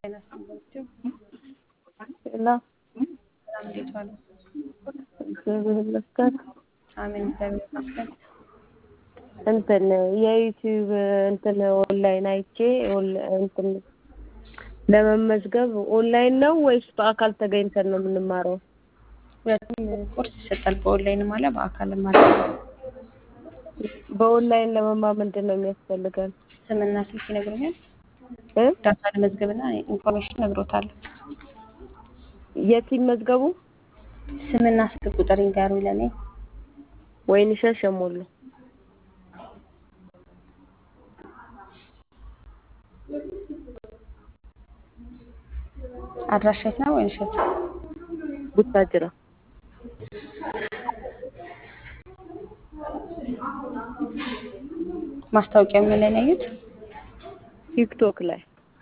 ናቸው። እና ሰላም እንዴት ዋሉ? እግዚአብሔር ይመስገን። አሜን እግዚአብሔር ይመስገን። እንትን የዩቲዩብ እንትን ኦንላይን አይቼ ኦንላ- እንትን ለመመዝገብ ኦንላይን ነው ወይስ በአካል ተገኝተን ነው የምንማረው? ሁለቱም ኮርስ ይሰጣል። በኦንላይንም አለ በአካልም አለ። በኦንላይን ለመማር ምንድን ነው የሚያስፈልገን? ስምና ስልክ ይነግሩኛል። እ? ዳታ ለመዝገብና ኢንፎርሜሽን እነግሮታለሁ። የት ይመዝገቡ? ስምና ስልክ ቁጥር ይንገሩኝ ለእኔ። ወይንሸት ሸሞሎ አድራሻ የት ነው? ወይንሸት ቡታጅራ ማስታወቂያ ምን ላይ ነው ያዩት? ቲክቶክ ላይ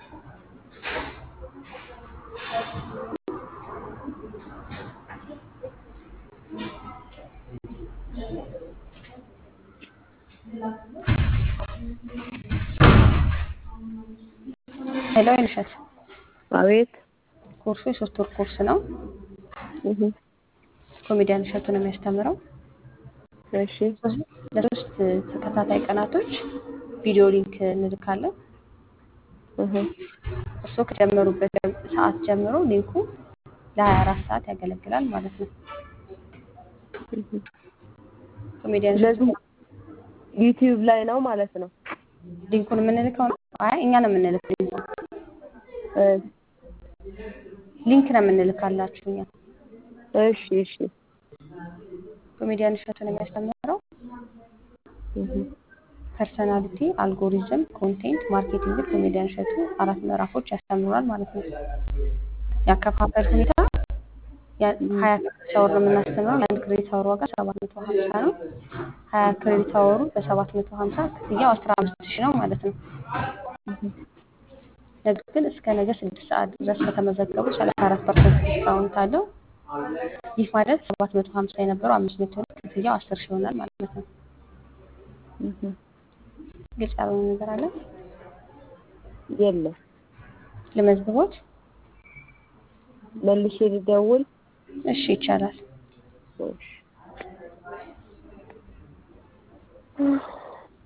ሄሎ ወይንሸት፣ አቤት ኮርሱ የሶስት ወር ኮርስ ነው። እህ ኮሜዲያን እሸቱ ነው የሚያስተምረው። እሺ ለሶስት ተከታታይ ቀናቶች ቪዲዮ ሊንክ እንልካለን። እህ እርስዎ ከጀመሩበት ሰዓት ጀምሮ ሊንኩ ለ24 ሰዓት ያገለግላል ማለት ነው። እህ ኮሜዲያን እሸቱ ስለዚህ ዩቲዩብ ላይ ነው ማለት ነው። ሊንኩን የምንልከው ነው። አይ እኛ ነው የምንልከው። ሊንኩን እ ሊንክ ነው የምንልካላችሁ እኛ። እሺ እሺ ኮሜዲያን እሸቱ ነው የሚያስተምረው። እህ ፐርሰናሊቲ፣ አልጎሪዝም፣ ኮንቴንት ማርኬቲንግ ኮሜዲያን እሸቱ አራት ምዕራፎች ያስተምራል ማለት ነው። ያከፋፈል ሁኔታ ያ- ሀያ ክሬዲት አወር ነው የምናስተምረው። የአንድ ክሬዲት አወር ዋጋ ሰባት መቶ ሀምሳ ነው። ሀያ ክሬዲት አወሩ በሰባት መቶ ሀምሳ ክፍያው አስራ አምስት ሺህ ነው ማለት ነው። ነገር ግን እስከ ነገ ስድስት ሰዓት ድረስ ከተመዘገቡ ሰላሳ አራት ፐርሰንት ዲስካውንት አለው። ይህ ማለት ሰባት መቶ ሀምሳ የነበረው አምስት መቶ ነው። ክፍያው አስር ሺህ ይሆናል ማለት ነው። እህ ግልጽ ያልሆነ ነገር አለ? የለም ለመዝግቦት መልሼ ልደውል። እሺ ይቻላል። እሺ